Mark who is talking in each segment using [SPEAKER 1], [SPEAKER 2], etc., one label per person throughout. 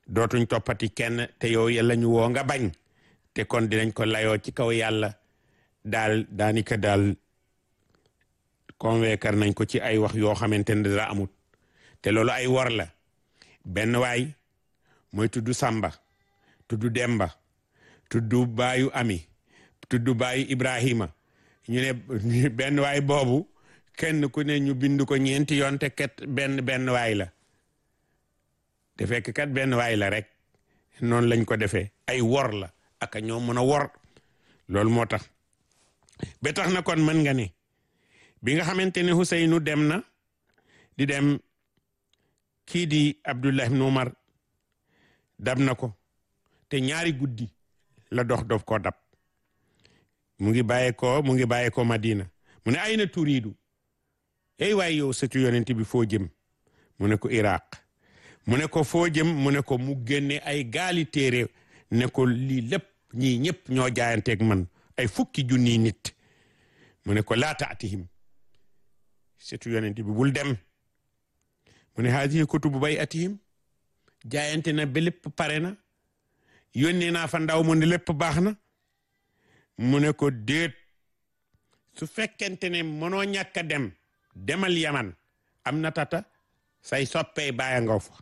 [SPEAKER 1] dootuñ toppati kenn te yow yàlla ñu woo nga bañ te kon dinañ ko layoo ci kaw yàlla daal daanika daal convaincre nañ ko ci ay wax yoo xamante ne dara amut te loolu ay wor la benn waay mooy tudd Samba tudd Demba tudd baayu Ami tudd baayu Ibrahima ñu ne benn waay boobu kenn ku ne ñu bind ko ñeenti yoon te ket benn benn waay la te fekk kat benn waay la rek noonu lañ ko defee ay wor la ak ñoo mën a wor loolu moo tax ba tax na kon mën nga ne bi nga xamante ne Ousseynou dem na di dem kii di Abdullah ibn Umar dab na ko te ñaari guddi la dox dof koo dab mu ngi bàyyee ko mu ngi bàyyee ko Madina mu ne ay na turiidu ey waay yow sëtu yonent bi foo jëm mu ne ko Iraq mu ne ko foo jëm mu ne ko mu génne ay gaali téere ne ko lii lépp ñii ñëpp ñoo jaayanteeg man ay fukki junniy nit mu ne ko laa taatihim sëtu yonent bi bul dem mu ne haadihi kutubu bay atihim jaayante na ba lépp pare na yónnee naa fa ndaw mu ne lépp baax na mu ne ko déet su fekkente ne mënoo ñàkk a dem demal yaman am na tata say soppee bàyyi nga fa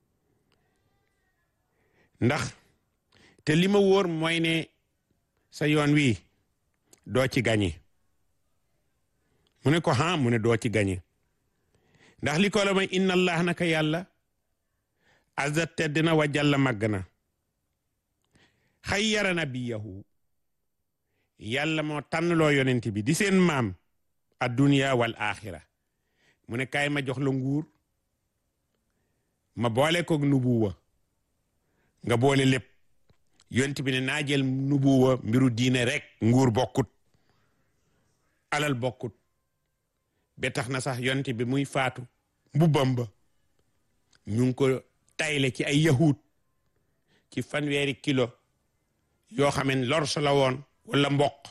[SPEAKER 1] ndax te li ma wóor mooy ne sa yoon wi doo ci gañe mu ne ko ha mu ne doo ci gañe ndax li ko la may inna allah naka yàlla azza tedd na wa jalla màgg na xayyara nabiyahu yàlla moo tànnloo yonent bi di seen maam adduniya wal axira mu ne kaay ma jox la nguur ma boole ko nubuwa nga boole lépp yonent bi ne naa jël nubuwa mbiru diine rek nguur bokkut alal bokkut ba tax na sax yonent bi muy faatu mbubbam ba ñu ngi ko tayle ci ay yahud ci fanweeri kilo yoo xam ne lor sa la woon wala mboq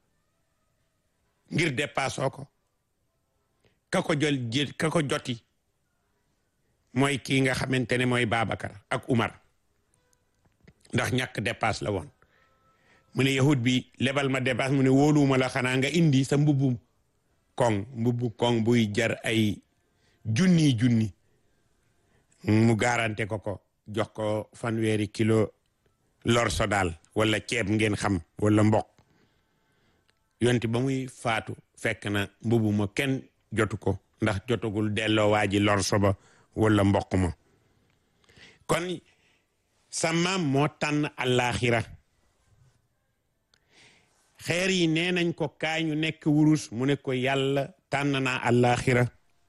[SPEAKER 1] ngir dépassoo ko ka ko jël jël ka ko joti mooy kii nga xamante ne mooy Babacar ak Umar ndax ñàkk dépasse la woon mu ne yahud bi lebal ma dépasse mu ne wóoluwuma la xanaa nga indi sa mbubbum koŋ mbubbu koŋ buy jar ay junni junni mu garante ko ko jox ko fanweeri kilo lor so daal wala ceeb ngeen xam wala mboq yonti ba muy faatu fekk na mbubu ma kenn jotu ko ndax jotagul delloo waa ji lor so ba wala mboq ma kon sa maam moo tànn àllaaxira xeer yi nee nañ ko kaay ñu nekk wurus mu ne ko yàlla tànn naa àllaaxira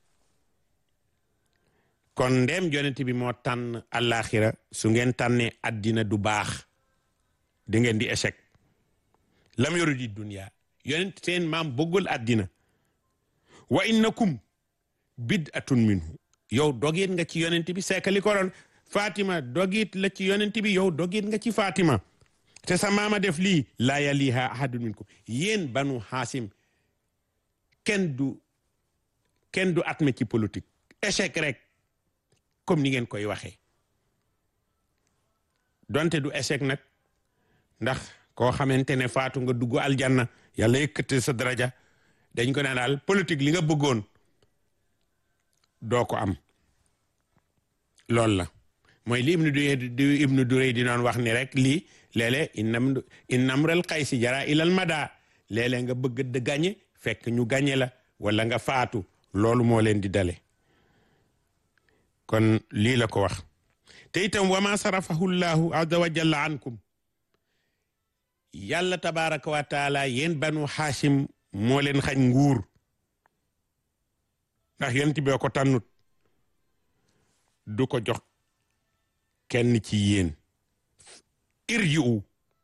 [SPEAKER 1] kon ndem yonent bi moo tànn àllaaxira su ngeen tànnee addina du baax di ngeen di échec lam yoru di dunya yonent seen maam bëggul addina wa innakum bid'atun minhu yow dogit nga ci yonent bi seekali ko doon Fatima dogit la ci yonent bi yow dogit nga ci Fatima te sa maama def lii laa yaliha ahadun minkum yéen banu xaasim kenn du kenn du atme ci politique échec rek comme ni ngeen koy waxee donte du échec nag ndax koo xamante ne faatu nga dugg aljanna yàlla yëkkate sa daraja dañ ko ne daal politique li nga bëggoon doo ko am loolu la mooy li ibnu du ibnu durey di doon wax ni rek lii léeg-léeg innam innamral xaysi jara ilal mada léeg-léeg nga bëgg de gañe fekk ñu gañe la wala nga faatu loolu moo leen di dale kon lii la ko wax te itam wa ma sarafahu llahu azza wa jalla ankum yàlla tabaraka wa taala yéen banu xaasim moo leen xañ nguur ndax yonent bi ko tànnut du ko jox kenn ci yéen irji'u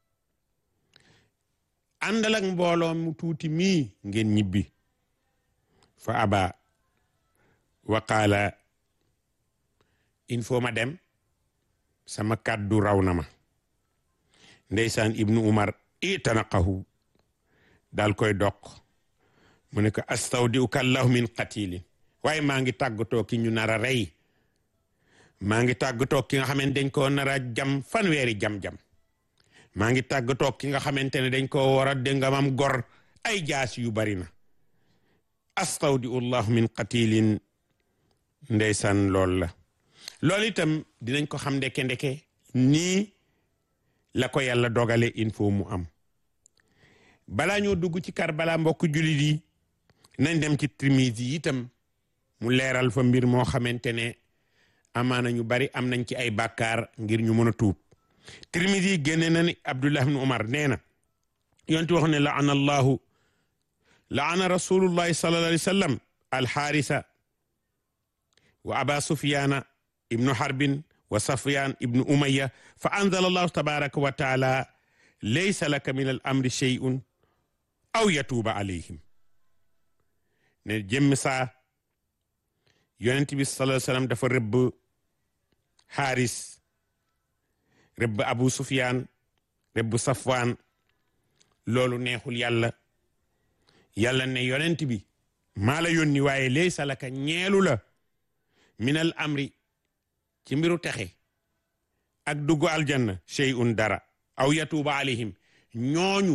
[SPEAKER 1] àndal ak mbooloo mu tuuti mii ngeen ñibbi fa aba wa qaala il faut ma dem sama kàddu raw na ma ndeysaan ibnu umar itanaqahu daal koy doq mu ne ko astawdi'uka allahu min qatilin waaye maa ngi tàggatoo ki ñu nar a rey maa ngi tàggatoo ki nga xamante dañ koo nar a jam fanweeri jam-jam maa ngi tàggatoo ki nga xamante ne dañ koo war a déngamam gor ay jaas yu bari na astawdiu llahu min qatilin ndeysaan lool la loolu itam dinañ ko xam ndeke ndeke nii la ko yàlla dogale il faut mu am balaa ñoo dugg ci Karbala mbokk jullit yi nañ dem ci Tirmisi yi itam mu leeral fa mbir moo xamante ne amaana ñu bari am nañ ci ay bàkkaar ngir ñu mën a tuub Tirmisi yi génne na ni Abdullah ibn Umar nee na yonti wax ne laana allahu laana rasulullahi sallallahu alayhi wa sallam alxaarisa wa aba sufyana ibnu harbin wa safyan ibnu umaya fa anzala allahu tabaraka wa taala laysa laka min al amri shay'un aw yatuuba alayhim ne jëmm saa yonent bi sallallahu alayhi wa sallam dafa rëbb xaaris rëbb abu sufyan rëbb safwan loolu neexul yàlla yàlla ne yonent bi maa la yónni waaye laysa laka ñeelu la minal amri ci mbiru texe ak dugg aljanna shay'un dara aw yatuuba alayhim ñooñu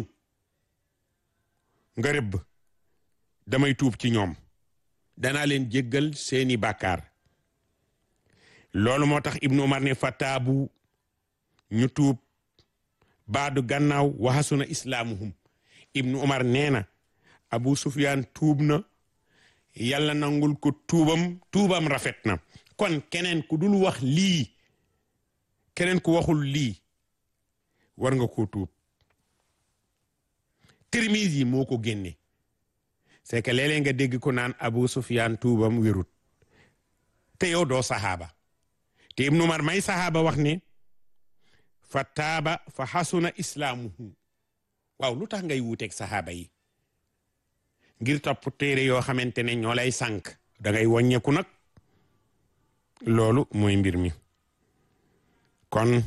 [SPEAKER 1] nga rëbb damay tuub ci ñoom danaa leen jéggal seeni bàkkaar loolu moo tax ibnu umar ne fataabu ñu tuub baadu gannaaw waxasuna islaamuhum ibnu umar nee na abu sufyaan tuub na yàlla nangul ko tuubam tuubam rafet na kon keneen ku dul wax lii keneen ku waxul lii war nga koo tuub Tirmisi yi moo ko génne c'est que léeg-léeg nga dégg ko naan abu sufyaan tuubam wérut te yow doo saxaaba te ibnu umar may saxaaba wax ne fa taaba fa xasuna islaamuhu waaw lu tax ngay wuuteeg saxaaba yi ngir topp téere yoo xamante ne ñoo lay sànk da ngay wàññeeku nag loolu mooy mbir mi kon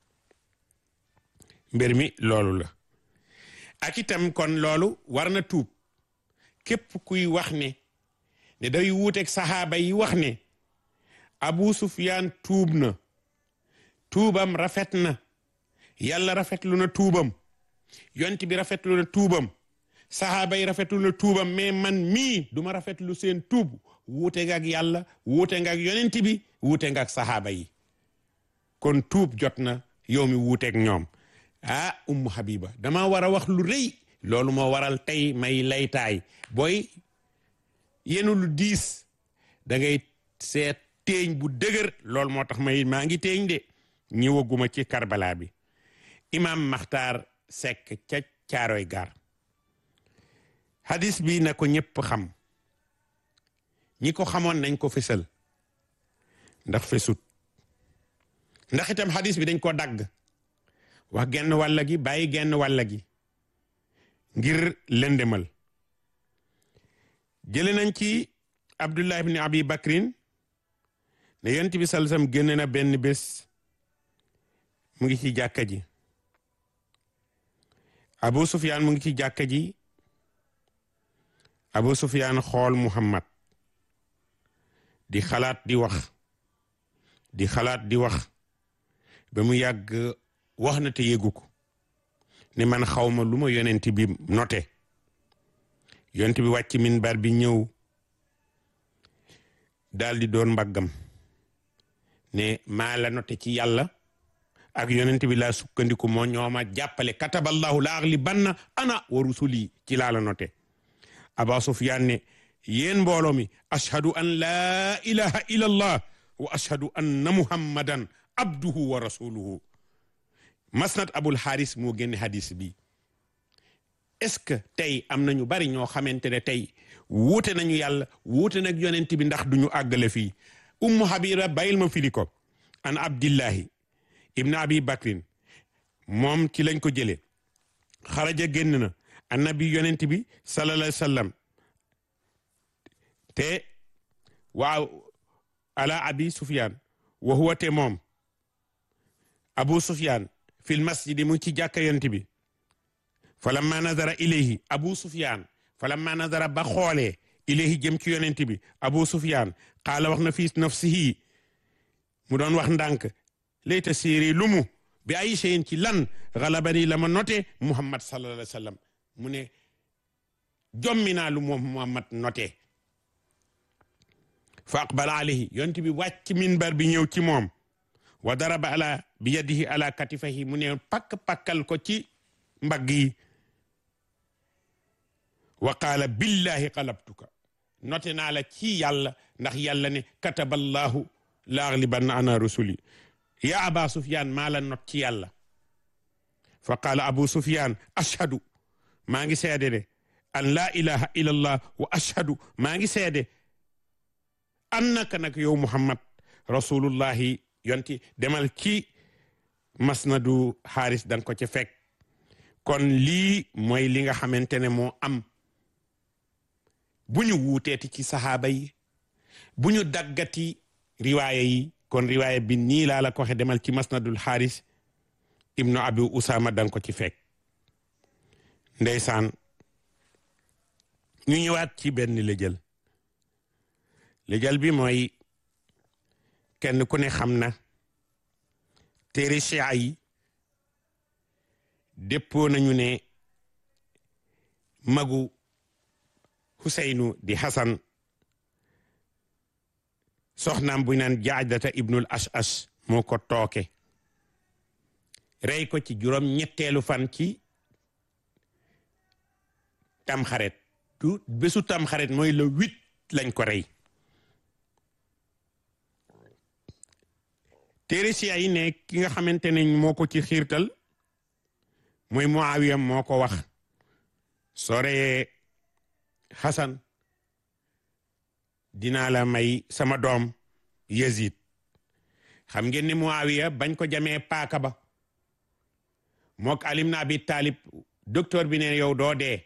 [SPEAKER 1] mbir mi loolu la ak itam kon loolu war na tuub képp kuy wax ne ne day wuuteeg saxaaba yi wax ne abu sufyaan tuub na tuubam rafet na yàlla rafetlu na tuubam yont bi rafetlu na tuubam saxaaba yi rafetlu na tuubam mais man mii duma rafetlu seen tuub wuute nga ak yàlla wuute nga ak yonent bi wuute nga ak saxaaba yi kon tuub jot na yow mi wuuteeg ñoom ah ummu habiba dama war a wax lu rëy loolu moo waral tey may laytaay booy yenu lu diis da ngay seet teeñ bu dëgër loolu moo tax may maa ngi teeñ de ñëwaguma ci karbala bi imam maxtaar sekk ca caaroy gar hadis bi na ko ñëpp xam ñi ko xamoon nañ ko fesal ndax fesut ndax itam hadis bi dañ ko dagg wax genn wàlla gi bàyyi genn wàlla gi ngir lëndemal jële nañ ci abdullah ibni abi bakrin ne yonent bi salsam génn na benn bés mu ngi ci jàkka ji abu sufyaan mu ngi ci jàkka ji abu sufyaan xool muhammad di xalaat di wax di xalaat di wax ba mu yàgg wax na te yëgu ko ne man xawma lu ma yonent bi note yonent bi wàcc minbar bi ñëw daal di doon mbaggam ne maa la note ci yàlla ak yonent bi laa sukkandiku moo ñooma jàppale kataballahu la aghlibanna ana wa rusuli ci laa la note aba sufyaan ne yéen mbooloo mi ashhadu an laa ilaha illa allah wa ashhadu anna muhammadan abduhu wa rasuluhu masnad abul haris moo génne hadis bi est-ce que tey am nañu bari ñoo xamante ne tey wuute nañu yàlla wuute nag yonent bi ndax duñu àggale fii ummu habira bayil ma firi ko an abdillahi ibn abi bakrin moom ci lañ ko jëlee xaraja génn na annabi yonent bi sallallahu alayhi wa sallam te waaw ala abi sufyan wa huwa te moom abu sufyan fil masjidi mu ci jàkka yonent bi falamma nazara ilayhi abu sufyan falamma nazara ba xoolee ilayhi jëm ci yonent bi abu sufyan qaala wax na fii nafsihi mu doon wax ndànk layta siiri lu mu bi ay cheyin ci lan xalabani la ma noté muhammad sallallahu alayhi wa sallam mu ne jommi naa lu moom muhammad noté fa aqbala alayhi yonent bi wàcc minbar bi ñëw ci moom wa daraba ala bi yadihi ala katifahi mu ne pakk pakkal ko ci mbagg yi wa qaala billahi qalabtuka noté naa la ci yàlla ndax yàlla ne kataballahu laaglibanna ana rusuli ya aba sufyan maa la not ci yàlla fa qaala abu sufyan ashhadu maa ngi seede de an laa ilaha illa allah wa ashhadu maa ngi seede annaka nag yow muhammad rasulullahi yonti demal ci masnadu xaaris danga ko ci fekk kon lii mooy li nga xamante ne moo am bu ñu wuuteeti ci saxaaba yi bu ñu daggati riwaaya yi kon riwaaya bi nii laa la ko waxe demal ci masnadul xaaris ibnu abi usama danga ko ci fekk ndeysaan ñu ñëwaat ci benn lëjël lëjël bi mooy kenn ku ne xam na téere chia yi déppoo nañu ne magu Huseynu di Hasan soxnaam bu naan jaadata ibnul ash-ash moo ko tooke rey ko ci juróom ñetteelu fan ci tamxaret tu bésu tamxaret mooy le huit lañ ko rey téere si ay ne ki nga xamante ne moo ko ci xiirtal mooy Muawiya moo ko wax soo reyee Xasan dinaa la may sama doom Yazid xam ngeen ni Muawiya bañ ko jamee paaka ba mook Ali ibn Abi Talib docteur bi ne yow doo dee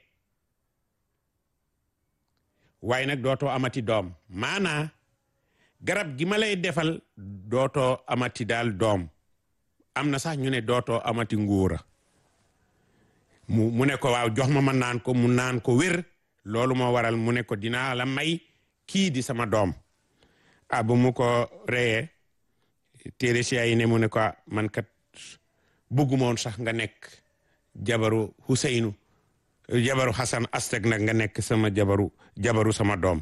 [SPEAKER 1] waaye nag dootoo amati doom maanaa garab gi ma lay defal dootoo amati daal doom am na sax ñu ne dootoo amati nguura mu mu ne ko waaw jox ma ma naan ko mu naan ko wér loolu moo waral mu ne ko dinaa la may kii di sama doom ah bu mu ko reyee téere si yi ne mu ne ko man kat bëggumoon sax nga nekk jabaru Huseynu jabaru Hasan Asteg nag nga nekk sama jabaru jabaru sama doom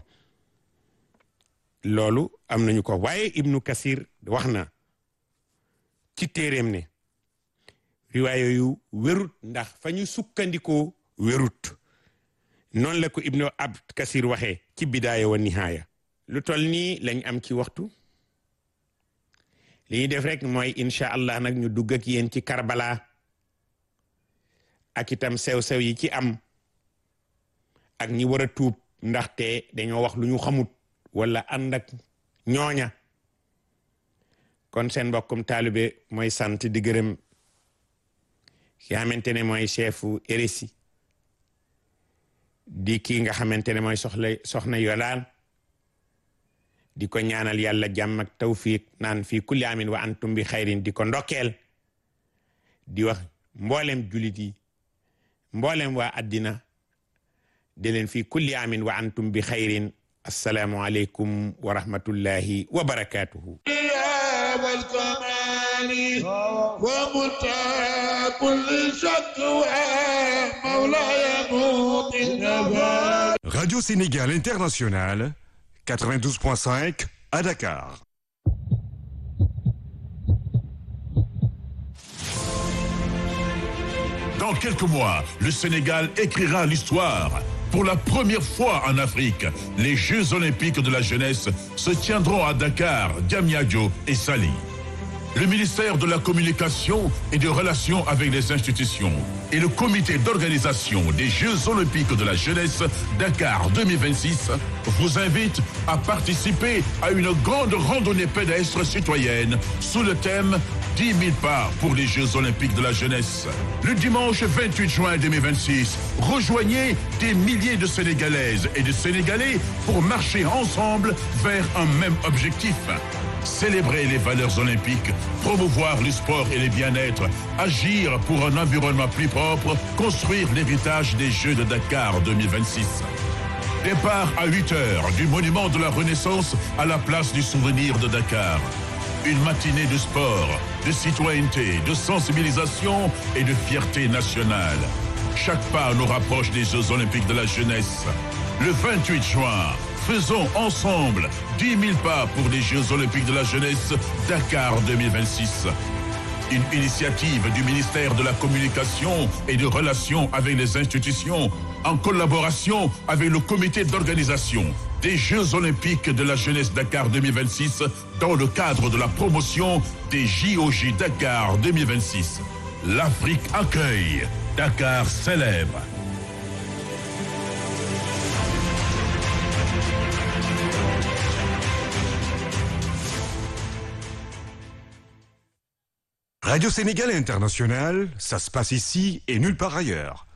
[SPEAKER 1] loolu am nañu ko waaye Ibnu Kasir wax na ci téeréem ne riwaayo yu wérut ndax fa ñu sukkandikoo wérut noonu la ko Ibnu Abd Kasir waxee ci bidaaya wa nihaaya lu tol nii lañ am ci waxtu li ñuy def rek mooy incha allah nag ñu dugg ak yéen ci Karbala ak itam sew-sew yi ci am ak ñi war a tuub ndaxte dañoo wax lu ñu xamut wala ànd ak ñooña kon seen mbokkum taalibe mooy sant di gërëm ki xamante ne mooy chefu RSI di kii nga xamante ne mooy soxla soxna yolaan di ko ñaanal yàlla jàmm ak tawfiq naan fii kulli amin wa antum bi xayrin di ko ndokkeel di wax mboolem julit yi mboolem waa addina di leen fii kulli amin wa antum bi xayrin assalaamu aleykum wa rahmatullahi wa barakatuhu
[SPEAKER 2] ومنتهى كل شكوى مولاي موطن
[SPEAKER 3] Radio Sénégal International, 92.5 à Dakar.
[SPEAKER 4] Dans quelques mois, le Sénégal écrira l'histoire. Pour la première fois en Afrique, les Jeux olympiques de la jeunesse se tiendront à Dakar, Diamniadio et Sali. Le ministère de la Communication et des Relations avec les institutions et le comité d'organisation des Jeux olympiques de la jeunesse Dakar 2026 vous invitent à participer à une grande randonnée pédestre citoyenne sous le thème 10 000 pas pour les Jeux olympiques de la jeunesse. Le dimanche 28 juin 2026, rejoignez des milliers de Sénégalaises et de Sénégalais pour marcher ensemble vers un même objectif. Célébrer les valeurs olympiques, promouvoir le sport et le bien-être, agir pour un environnement plus propre, construire l'héritage des Jeux de Dakar 2026. Départ à 8 heures du monument de la Renaissance à la place du souvenir de Dakar. Une matinée de sport, de citoyenneté, de sensibilisation et de fierté nationale. Chaque pas nous rapproche des Jeux Olympiques de la jeunesse. Le 28 juin, faisons ensemble 10 000 pas pour les Jeux Olympiques de la jeunesse Dakar 2026. Une initiative du ministère de la Communication et de Relations avec les institutions en collaboration avec le comité d'organisation des Jeux Olympiques de la jeunesse Dakar 2026 dans le cadre de la promotion des JOJ Dakar 2026. L'Afrique accueille, Dakar célèbre.
[SPEAKER 3] Radio Sénégal International, ça se passe ici et nulle part ailleurs.